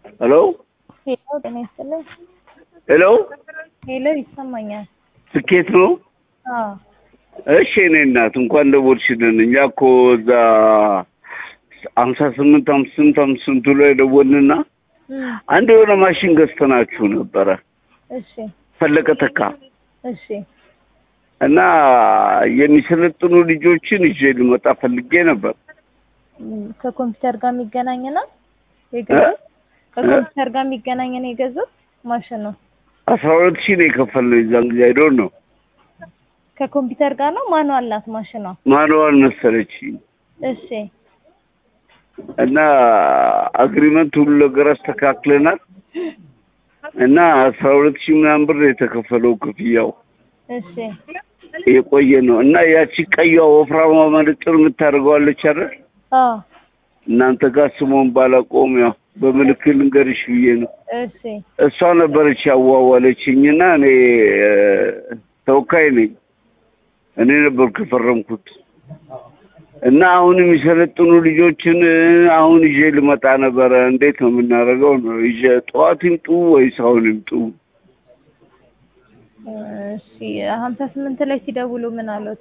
ሄሎ ሄሎ ጤና ይስጥልኝ። ሄሎ ሄሎ ይሰማኛል። ስኬት ነው። አዎ እሺ እኔ እናት እንኳን ደወልሽልን። እኛ እኮ እዛ ሀምሳ ስምንት ሀምሳ ስምንት ሀምሳ ስምንቱ ላይ ደወልንና እም፣ አንድ የሆነ ማሽን ገዝተናችሁ ነበረ እሺ ፈለቀ ተካ እሺ እና የሚሰለጥኑ ልጆችን ይዤ ልመጣ ፈልጌ ነበር። እም፣ ከኮምፒውተር ጋር የሚገናኝ ነው የገዙት? ከኮምፒውተር ጋር የሚገናኝ ነው የገዙት ማሽን ነው። አስራ ሁለት ሺህ ነው የከፈልነው የዛን ጊዜ አይዶን ነው ከኮምፒውተር ጋር ነው ማኑዋል ናት ማሽኗ? ማንዋል መሰለች እሺ እና አግሪመንት ሁሉ ነገር አስተካክለናል እና አስራ ሁለት ሺህ ምናምን ብር የተከፈለው ክፍያው እሺ የቆየ ነው እና ያቺ ቀይዋ ወፍራማ መነጽር የምታደርገዋለች አይደል? አዎ እናንተ ጋር ስሞን ባላቆም ያው በምልክት ልንገርሽ ብዬ ነው። እሺ እሷ ነበረች ያዋዋለችኝና እኔ እ፣ ተወካይ ነኝ። እኔ ነበርኩ የፈረምኩት እና አሁን የሚሰለጥኑ ልጆችን እ፣ አሁን ይዤ ልመጣ ነበረ። እንዴት ነው የምናደርገው? ነው ይዤ ጠዋት ይምጡ ወይስ አሁን ይምጡ? እሺ ሀምሳ ስምንት ላይ ሲደውሉ ምን አሉት?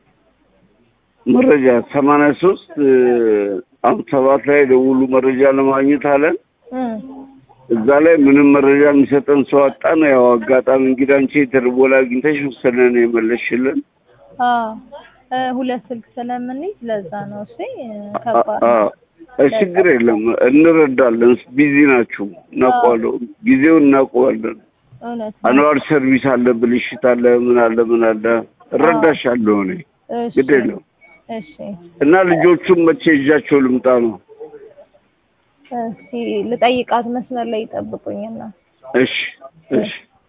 መረጃ ሰማንያ ሶስት አምስት ሰባት ላይ ደውሉ መረጃ ለማግኘት አለን። እም፣ እዛ ላይ ምንም መረጃ የሚሰጠን ሰው አጣን። ያው አጋጣሚ እንግዲህ አንቺ የተደወለ አግኝተሽ ወሰነን የመለስሽልን። አዎ እ፣ ሁለት ስልክ ስለምንይዝ ለዛ ነው። እሺ ከባድ አ- ነው። አ- ችግር የለም እንረዳለን። ቢዚ ናችሁ፣ እናውቀዋለሁ። ጊዜውን እናውቀዋለን። እውነት ነው። አንዋር ሰርቪስ አለ፣ ብልሽት አለ፣ ምን አለ ምን አለ። እረዳሻለሁ እኔ እሺ ግድ የለም። እሺ እና ልጆቹን መቼ ይዣቸው ልምጣ ነው? እስኪ ልጠይቃት መስመር ላይ ይጠብቁኝና እሺ እሺ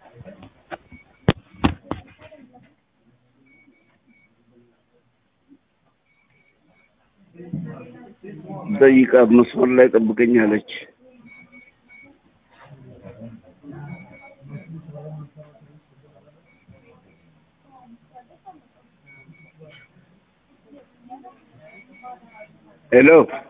ጠይቃ መስመር ላይ ጠብቀኛለች። ሄሎ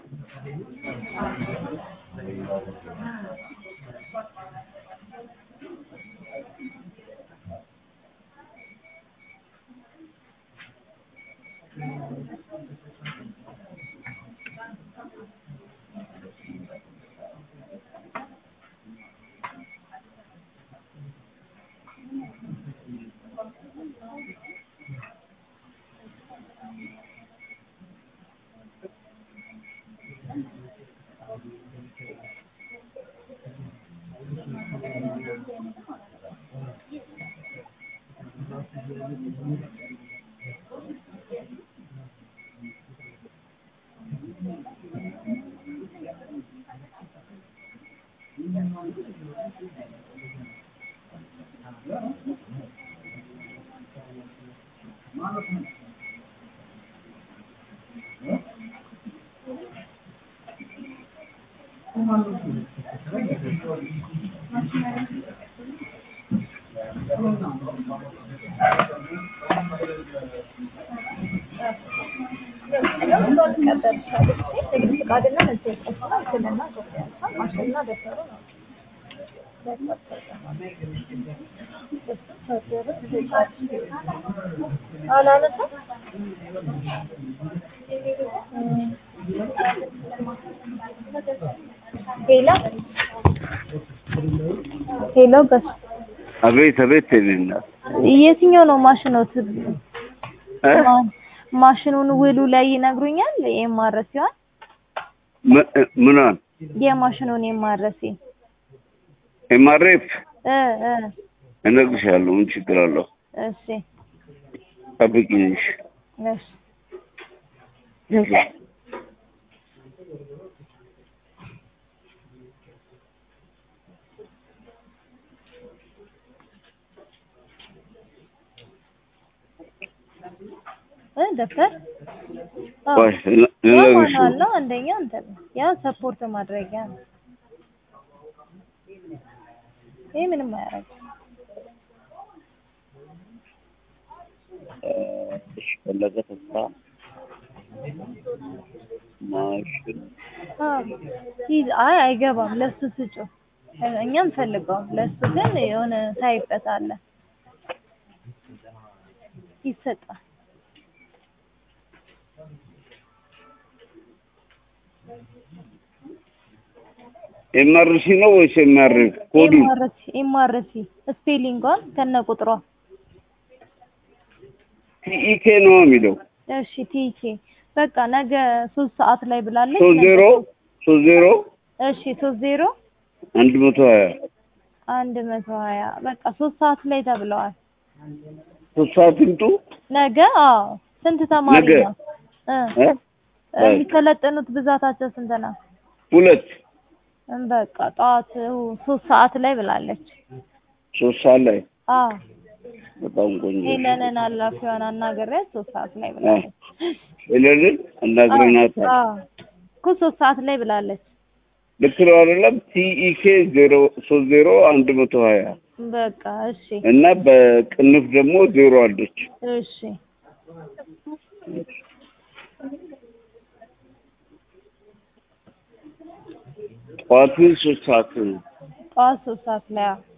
ሄሎ ሄሎ በስ አቤት አቤት የኔ እናት የትኛው ነው ማሽኖት? እ? ማሽኑን ውሉ ላይ ይነግሩኛል። የማረስ ሲሆን ም- እ- ምኗን የማሽኑን የማረስ ኤምአርኤፍ እ እ እነግርሻለሁ። ምን ችግር አለው? እሺ ጠብቂኝ። እሺ እሺ ያዘ። እ ደብተር አዎ። ቆይ እነ- ያ እነግርሽ ማኑዋል ነው። አንደኛ እንትን ነው። ያ ሰፖርት ማድረጊያ ነው። ይሄ ምንም አያደርግም። እሺ ፈለገ ተስፋ ማሽን አዎ ይዝ አይ አይገባም። ለሱ ስጩ። እኛም ፈልገውም ለሱ ግን የሆነ ታይበት አለ ይሰጣል። ኤምአርሲ ነው ወይስ ኤምአርኤፍ ኮዱ? ኤምአርሲ ኤምአርሲ ስፔሊንጓን ከነ ቁጥሯ ቲኢኬ ነው የሚለው እሺ ቲኬ በቃ ነገ ሶስት ሰዓት ላይ ብላለች። ሶስት ነገ ዜሮ ሶስት ዜሮ እሺ ሶስት ዜሮ አንድ መቶ ሀያ አንድ መቶ ሀያ በቃ ሶስት ሰዓት ላይ ተብለዋል። ሶስት ሰዓት ይምጡ። ነገ አዎ ስንት ተማሪ ነገ? ነው እ እ? የሚሰለጥኑት ብዛታቸው ስንት ነው? ሁለት እም በቃ ጠዋት ሶስት ሰዓት ላይ ብላለች። ሶስት ሰዓት ላይ አዎ በጣም ቆንጆ ሄለንን አላፊዋን አናግሬያት ሶስት ሰዓት ላይ አ፣ ብላለች። ሄለንን እናግረናታል። አዎ እኮ ሶስት ሰዓት ላይ ብላለች። ልክ ነው አይደለም? ቲኢኬ ዜሮ ሶስት ዜሮ አንድ መቶ ሀያ በቃ እሺ እና በቅንፍ ደግሞ ዜሮ አለች። እሺ ጠዋት ግን ሶስት ሰዓት ነው። ጠዋት ሶስት ሰዓት ላይ አዎ